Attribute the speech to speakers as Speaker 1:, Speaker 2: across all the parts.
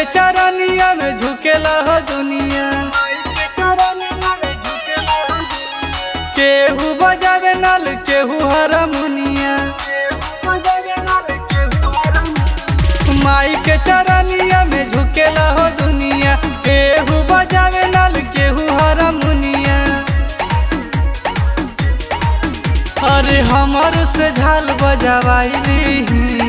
Speaker 1: चरनिया में झुकेला हो दुनिया केहू बजावे नल केहू हरमुनिया माई के चरनिया में झुकेला हो दुनिया केहू बजावे नल केहू हरमुनिया अरे हमर से झाल बजावाई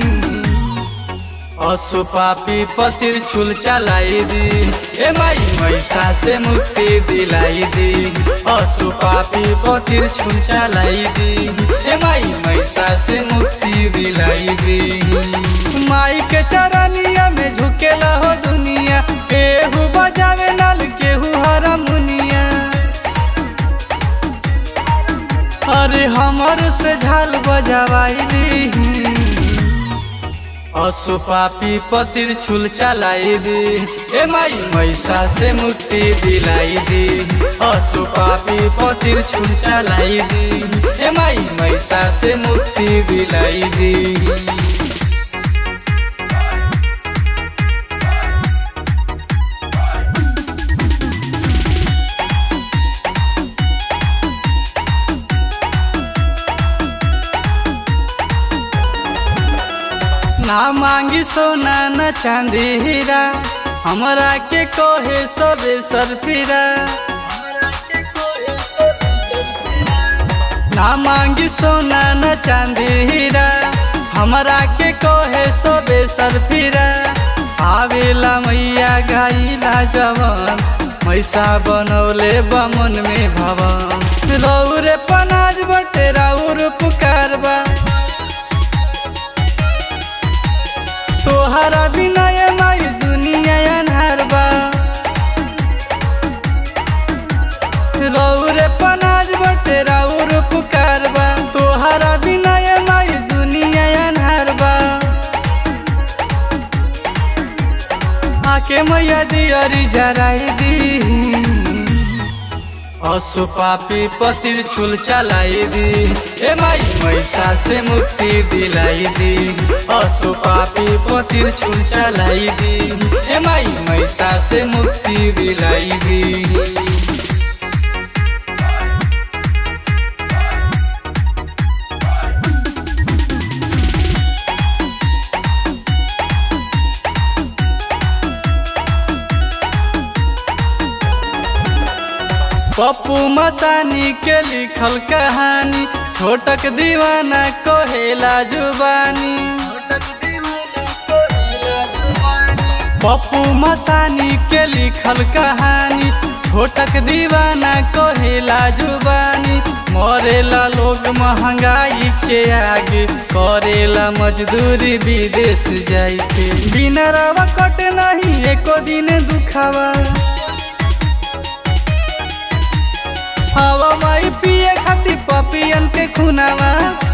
Speaker 1: असु पापी पतिर छुल चलाई दी ए माई मैसा से मुक्ति दिलाई दी असु पापी पतिर छुल चलाई दी ए माई मैसा से मुक्ति दिलाई दी माई के चरनिया में झुकेला हो दुनिया केहू बजावे नल केहू हरमुनिया अरे हमर से झाल बजावाई असु पापी पतिर छुल चलाई दी ए माई मैसा से मुक्ति दिलाई दी असु पापी पतिर छुल चलाई दी ए माई मैसा से मुक्ति दिलाई दी ना मांगी सोना न चांदी हीरा हमरा के कोहे सबे सरफिरा ना मांगी सोना न चांदी हीरा हमरा के कोहे सबे सरफिरा आवेला मैया गाइला जवन मैसा बनौले बमन में भवन रौरे पनाज बटे राउर पुकारबा तोहरा बिना ये माई दुनिया अन्हार बा रौरे पनाज बटे राउर पुकार बा तोहरा बिना ये माई दुनिया अन्हार बा आके मैया दियरी जराई दी असु पापी पतिर छुल चलाई दी ए माई मैसा से मुक्ति दिलाई दी असु पापी पतिर छुल चलाई दी ए माई मैसा से मुक्ति दिलाई दी पप्पू मसानी के लिखल कहानी छोटक दीवाना कहेला जुबानी पप्पू मसानी के लिखल कहानी छोटक दीवाना कहेला जुबानी मरेला लोग महंगाई के आगे करेला मजदूरी विदेश जाई के बिना रवा कट नहीं एको दिन दुखावा हवा माई पिए खातिर पपियन के खुनावा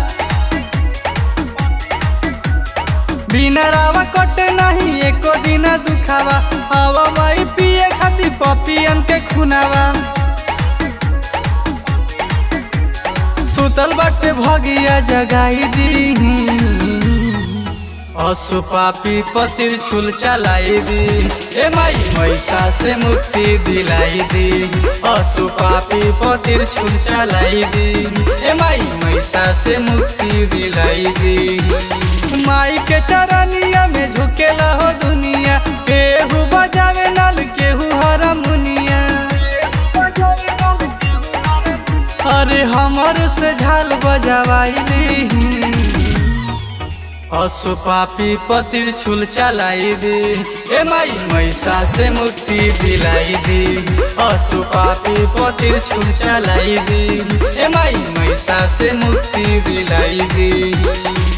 Speaker 1: बिना रावा कटे नहीं एको दिन दुखावा हवा माई पिए खातिर पपियन के खुनावा सुतल बाटे भगिया जगाई दी असु पापी पतिर छुल चलाई दी ए माई मैसा से मुक्ति दिलाई दी असु पापी पतिर छुल चलाई दी ए माई मैसा से मुक्ति दिलाई दी माई के चरनिया में झुकेला हो दुनिया केहू बजावे नल केहू हरमुनिया अरे हमर से झाल बजावाई असु पापी पतिर छुल चलाई दी ए माई मैसा से मुक्ति दिलाई दी असु पापी पतिर छुल चलाई दी ए माई मैसा से मुक्ति दिलाई दी